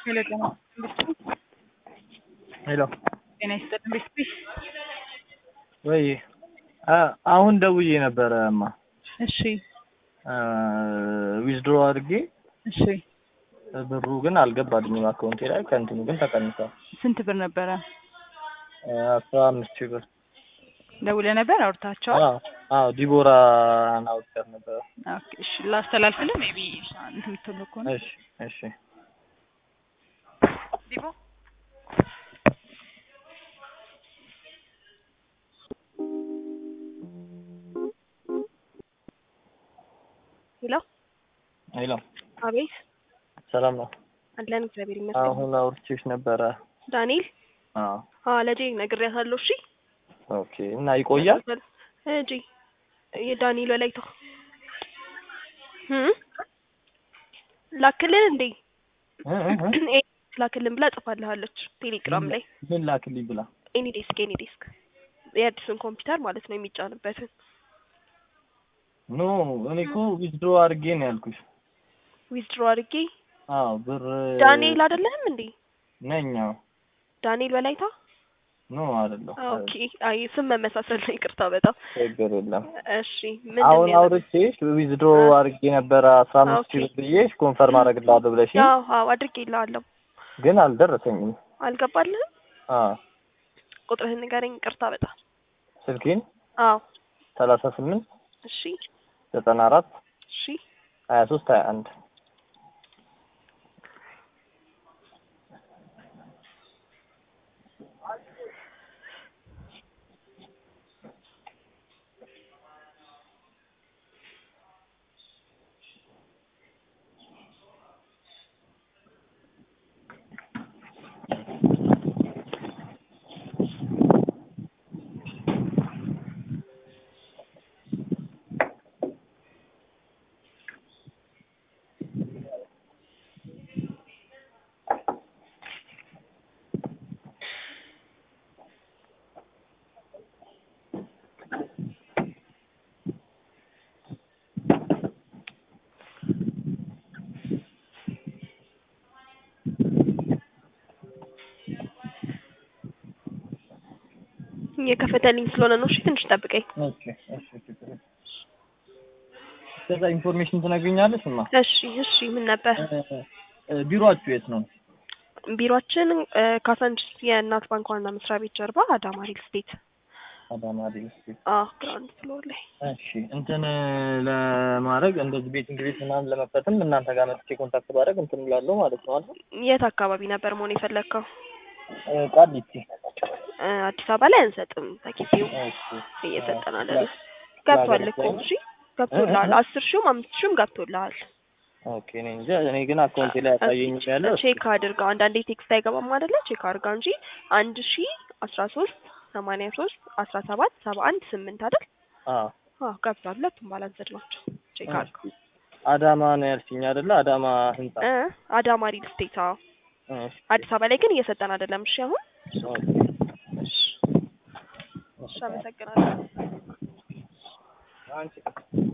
ሄሎ ጤና ይስጥልኝ። ሄሎ ጤና ይስጥልኝ ቤተሰቤ። ወይ አሁን ደውዬ ነበረ እማ እሺ ዊዝድሮ አድርጌ እሺ ብሩ ግን አልገባልኝም አካውንቴ ላይ ከእንትኑ ግን ተቀንሷል። ስንት ብር ነበረ? አስራ አምስት ሺህ ብር ደውለህ ነበር አውርታቸዋል? አዎ አዎ ዲቦራ ናውቀር ነበረ። ኦኬ እሺ ላስተላልፍልህ ሜቢ እንትን የምትለው ከሆነ እሺ እሺ ዲቦ ሄሎ ሄሎ አቤት ሰላም ነው። አለን እግዚአብሔር ይመስገን። አሁን አውርቼሽ ነበረ። ዳንኤል አዎ አዎ ለጄ ነግሬያታለሁ። እሺ ኦኬ እና ይቆያል? እጂ የዳንኤል ወላይታ እም ላክልን እንዴ እ እ እ ኤ ላክልን ብላ ጽፋልሃለች ቴሌግራም ላይ ምን ላክልኝ ብላ ኤኒ ዴስክ ኤኒ ዴስክ የአዲስን ኮምፒውተር ማለት ነው የሚጫንበትን ኖ እኔ እኮ ዊዝድሮ አድርጌ ነው ያልኩሽ። ዊዝድሮ አድርጌ አዎ ብር ዳንኤል አይደለህም እንዴ ነኝ። አዎ ዳንኤል ወላይታ ኖ አይደለም። ኦኬ አይ ስም መመሳሰል ነው ይቅርታ በጣም ችግር የለም። እሺ ምን አሁን አውርቼሽ ዊዝድሮ አድርጌ ነበረ አስራ አምስት ሺህ ብር ብዬሽ ኮንፈርም አደርግልሃለሁ ብለሽ ያው አዎ አድርጌልሃለሁ ግን አልደረሰኝም። አልገባልህም አዎ ቁጥርህን ንገረኝ ይቅርታ በጣም ስልኬን አዎ ሰላሳ ስምንት እሺ ዘጠና አራት እሺ ሀያ ሶስት ሀያ አንድ የከፈተልኝ ስለሆነ ነው። እሺ ትንሽ ጠብቀኝ። ኦኬ እሺ ችግር የለም። ከዛ ኢንፎርሜሽን ትነግሪኛለሽ እማ? እሺ እሺ ምን ነበር እ ቢሮአችሁ የት ነው? ቢሮአችን እ ካሳንችስ የእናት ባንክ ዋና መስሪያ ቤት ጀርባ አዳማ ሪል ስቴት አዳማ ሪል ስቴት። አዎ ግራውንድ ፍሎር ላይ እሺ እንትን ለማድረግ እንደዚህ ቤቲንግ ቤት ምናምን ለመክፈትም እናንተ ጋር መጥቼ ኮንታክት ባደርግ እንትን እላለሁ ማለት ነው አይደል? የት አካባቢ ነበር መሆን የፈለግከው? እ ቃሊቲ። እ አዲስ አበባ ላይ አንሰጥም። በጊዜው እሺ እየሰጠን አይደለም። ገብቷል እኮ እሺ ገብቶልሃል። አስር ሺህም አምስት ሺህም ገብቶልሃል። ኦኬ እኔ እንጃ እኔ ግን አካውንቴ ላይ ያሳየኝ ያለው ቼክ አድርገው። አንዳንዴ ቴክስት አይገባም አይደለ? ቼክ አድርጋ እንጂ አንድ ሺ አስራ ሶስት ሰማንያ ሶስት አስራ ሰባት ሰባ አንድ ስምንት አይደል? አዎ አዎ ገብቷል። ሁለቱም ባላንስድ ናቸው። ቼክ አድርገው። አዳማ ነው ያልሽኝ አይደለ? አዳማ ህንጻ። እ አዳማ ሪል ስቴት አዎ። እሺ አዲስ አበባ ላይ ግን እየሰጠን አይደለም። እሺ አሁን ኦኬ እሺ አመሰግናለሁ። አንቺ